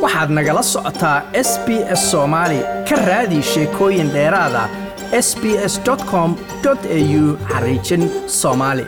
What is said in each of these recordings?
waxaad nagala socotaa s b s soomaali ka raadi sheekooyin dheeraada s b s com au xariijin soomaali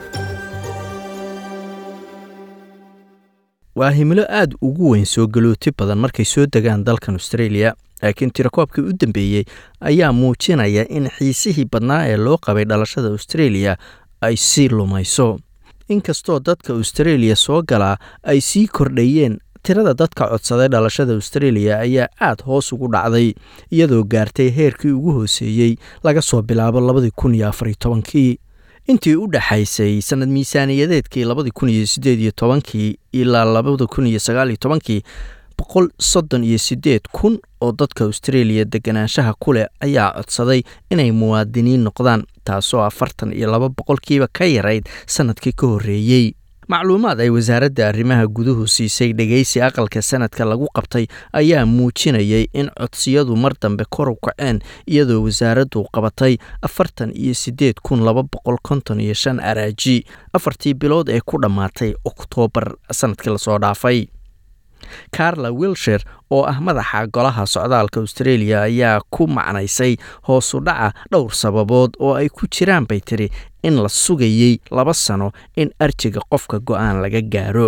waa himilo aad ugu weyn soo galooti badan markay soo degaan dalkan australia laakiin tirakoobkii u dambeeyey ayaa muujinaya in xiisihii badnaa ee loo qabay dhalashada australia ay sii lumayso inkastoo dadka australia soo galaa ay sii kordhayeen tirada dadka codsaday dhalashada australia ayaa aad hoos ugu dhacday iyadoo gaartay heerkii ugu hooseeyey laga soo bilaabo labadii kun iyo afariyo tobankii intii u dhexaysay sanad miisaaniyadeedkii labadii kun iyo siddeed iyo tobankii ilaa labada kun iyo sagaaliyo tobankii boqol soddon iyo siddeed kun oo dadka australia deganaanshaha ku leh ayaa codsaday inay muwaadiniin noqdaan taasoo afartan iyo laba boqolkiiba ka yarayd sannadkii ka horreeyey macluumaad ay wasaaradda arrimaha guduhu siisay dhegaysi aqalka sanadka lagu qabtay ayaa muujinayay in codsiyadu mar dambe kor u kaceen iyadoo wasaaraddu qabatay afartan iyo siddeed kun laba boqol konton iyo shan araaji afartii bilood ee ku dhammaatay oktoobar sannadkii lasoo dhaafay carla wilshire oo ah madaxa golaha socdaalka australia ayaa ku macnaysay hoosu dhaca dhowr sababood oo ay ku jiraan bay tiri in la sugayey laba sano in arjiga qofka go-aan laga gaaro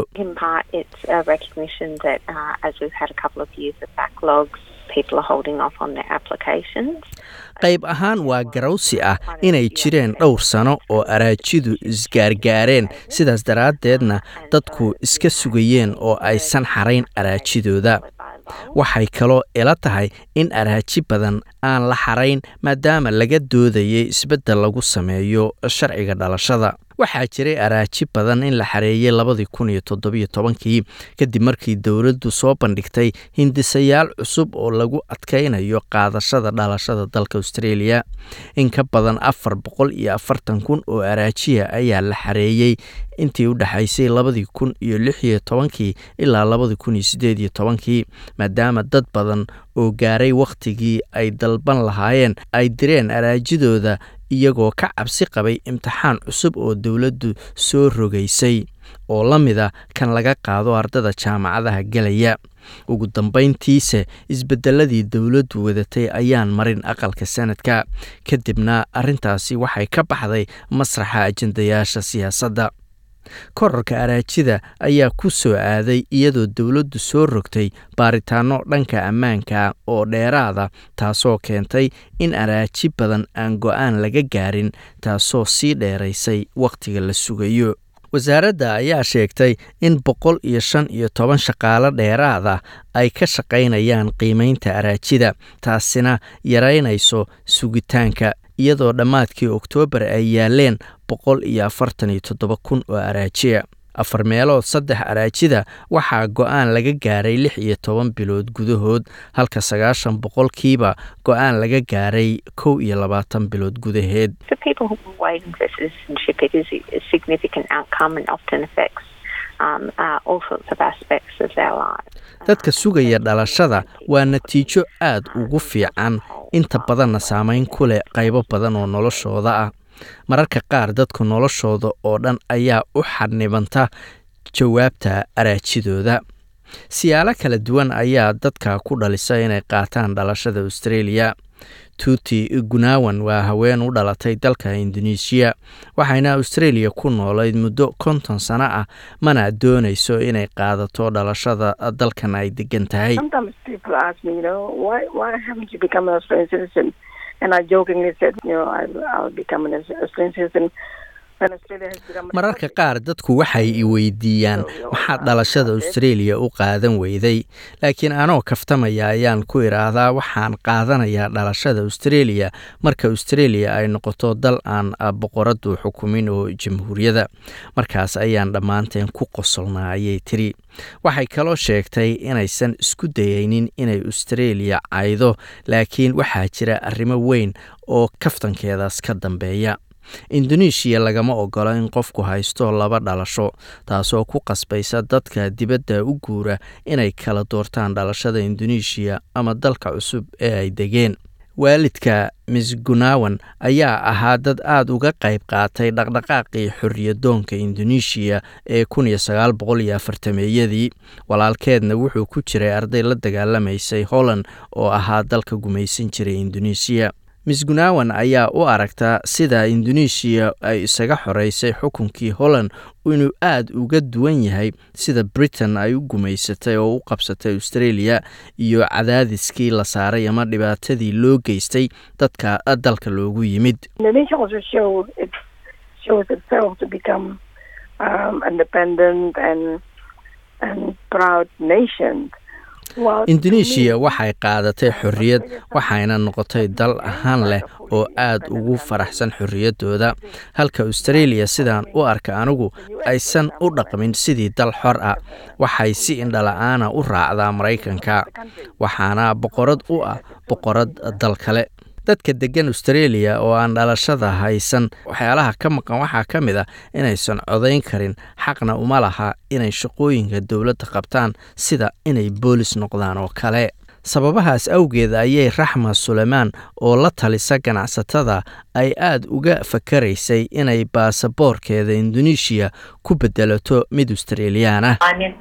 qayb ahaan waa garawsi ah inay jireen dhowr sano oo araajidu isgaargaareen sidaas daraaddeedna dadku iska sugayeen oo aysan xarayn araajidooda waxay kaloo ila tahay in araaji badan aan la xarayn maadaama laga doodayay isbeddel lagu sameeyo sharciga dhalashada waxaa jiray araaji badan in la xareeyey labadii kun iyo toddobiyo tobankii kadib markii dowladdu soo bandhigtay hindisayaal cusub oo lagu adkaynayo qaadashada dhalashada dalka australia in ka badan afar boqol iyo afartan kun oo araajiya ayaa la xareeyey intii u dhexaysay labadii kun iyo lix iyo tobankii ilaa labadii kun iyo siddeed iyo tobankii maadaama dad badan oo gaaray wakhtigii ay dalban lahaayeen ay direen araajidooda iyagoo ka cabsi qabay imtixaan cusub oo dowladdu soo rogaysay oo la mida kan laga qaado ardada jaamacadaha gelaya ugu dambayntiise isbeddeladii dowladdu wadatay ayaan marin aqalka sanadka kadibna arrintaasi waxay ka baxday masraxa ajendayaasha siyaasadda korarka araajida ayaa ku soo aaday iyadoo dowladdu soo rogtay baaritaano dhanka ammaanka oo dheeraada taasoo keentay in araaji badan aan go-aan laga gaarin taasoo sii dheeraysay wakhtiga la sugayo wasaaradda ayaa sheegtay in boqol iyo shan iyo toban shaqaalo dheeraada ay ka shaqaynayaan qiimaynta araajida taasina yaraynayso sugitaanka iyadoo dhammaadkii oktoobar ay yaaleen boqol iyo afartan iyo toddoba kun oo araajiya afar meelood saddex araajida waxaa go-aan laga gaaray lix iyo toban bilood gudahood halka sagaashan boqolkiiba go-aan laga gaaray kow iyo labaatan bilood gudaheed dadka sugaya dhalashada waa natiijo aad ugu fiican inta badanna saameyn ku leh qaybo badan oo noloshooda ah mararka qaar dadka noloshooda oo dhan ayaa u xadnibanta jawaabta araajidooda siyaalo kala duwan ayaa dadka ku dhalisa inay qaataan dhalashada australia tuuti gunawan waa haween u dhalatay dalka indonesiya waxayna australia ku noolayd muddo konton sano ah mana doonayso inay qaadato dhalashada dalkan ay degan tahay mararka qaar dadku waxay i weydiiyaan maxaad dhalashada australia u qaadan weyday laakiin anoo kaftamaya ayaan ku idhaahdaa waxaan qaadanayaa dhalashada australia marka australia ay noqoto dal aan boqoradu xukumin oo jamhuuriyada markaas ayaan dhammaanteen ku qosolnaa ayay tiri waxay kaloo sheegtay inaysan isku dayaynin inay australia caydo laakiin waxaa jira arrimo weyn oo kaftankeedaas ka dambeeya indonesiya lagama ogola in qofku haysto laba dhalasho taasoo ku qasbaysa dadka dibadda u guura inay kala doortaan dhalashada indonesiya ama dalka cusub ee ay degeen waalidka miss gunawan ayaa ahaa dad aada uga qayb qaatay dhaqdhaqaaqii xorriyadoonka indonesiya ee kun iyo sagaal boqol iyo afartameeyadii walaalkeedna wuxuu ku jiray arday la dagaalamaysay holland oo ahaa dalka gumaysan jiray indonesiya miss gunawan ayaa u aragtaa sida indonesiya ay isaga xoreysay xukunkii holland inuu aada uga duwan yahay sida britain ay u gumaysatay oo u qabsatay australia iyo cadaadiskii la saaray ama dhibaatadii loo geystay dadka dalka loogu yimid indonesiya waxay qaadatay xorriyad waxayna noqotay dal ahaan leh oo aada ugu faraxsan xorriyaddooda halka australia sidaan u arka anigu aysan u dhaqmin sidii dal xor ah waxay si indhala-aana u raacdaa maraykanka waxaana boqorad u ah boqorad dal kale dadka deggan australia oo aan dhalashada haysan waxyaalaha ka maqan waxaa ka mid ah inaysan codayn karin xaqna uma laha inay shaqooyinka dowladda qabtaan sida inay boolis noqdaan oo kale sababahaas awgeed ayay raxma suleymaan oo la talisa ganacsatada ay aada uga fakaraysay inay baasaboorkeeda indonesiya ku bedelato mid australiyan ah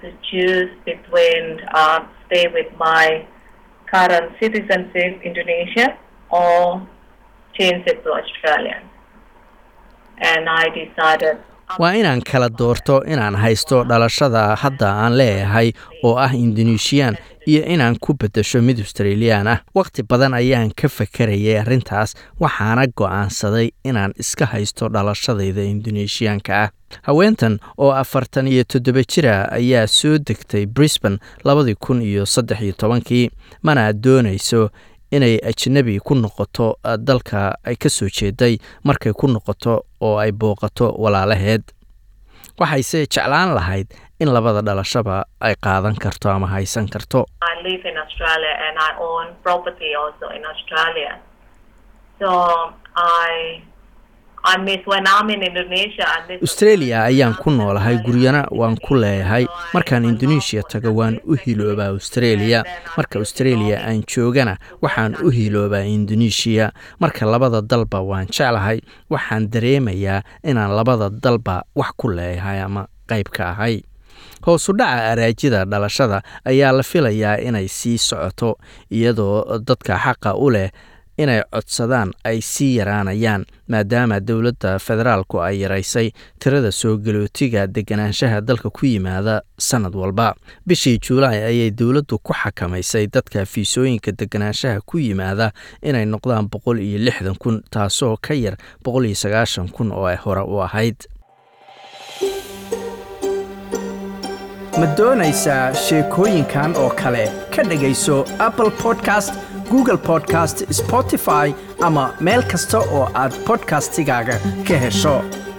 waa inaan kala doorto inaan haysto dhalashada hadda aan leeyahay oo ah indonesiyan iyo inaan ku beddesho mid australiyan ah wakhti badan ayaan ka fakarayay arrintaas waxaana go'aansaday inaan iska haysto dhalashadayda indonesiyaanka ah haweentan oo afartan iyo toddoba jira ayaa soo degtay brisban labadii kun iyo saddex iyo tobankii mana doonayso inay ajnabi ku noqoto dalka ay ka soo jeeday markay ku noqoto oo ay booqato walaalaheed waxayse jeclaan lahayd in labada dhalashaba ay qaadan karto ama haysan karto australia ayaan ku noolahay guryana waan ku leeyahay markaan indonesiya tago waan u hiloobaa australia marka australia aan joogana waxaan u hiloobaa indonesiya marka labada dalba waan jeclahay waxaan dareemayaa inaan labada dalba wax ku leeyahay ama qayb ka ahay hoosu dhaca araajida dhalashada ayaa la filayaa inay sii socoto iyadoo dadka xaqa u leh inay codsadaan ay sii yaraanayaan maadaama dowladda federaalku ay yaraysay tirada soo galootiga deganaanshaha dalka ku yimaada sannad walba bishii juulaay ayay dowladdu ku xakamaysay dadka fiisooyinka deganaanshaha ku yimaada inay noqdaan boqol iyo lixdan kun taasoo ka yar boqol iyo sagaashan kun oo ay hore u ahayd ma doonaysaa sheekooyinkan oo kale ka dhegayso apple podcast google podcast spotify ama meel kasta oo aad bodkastigaaga ka hesho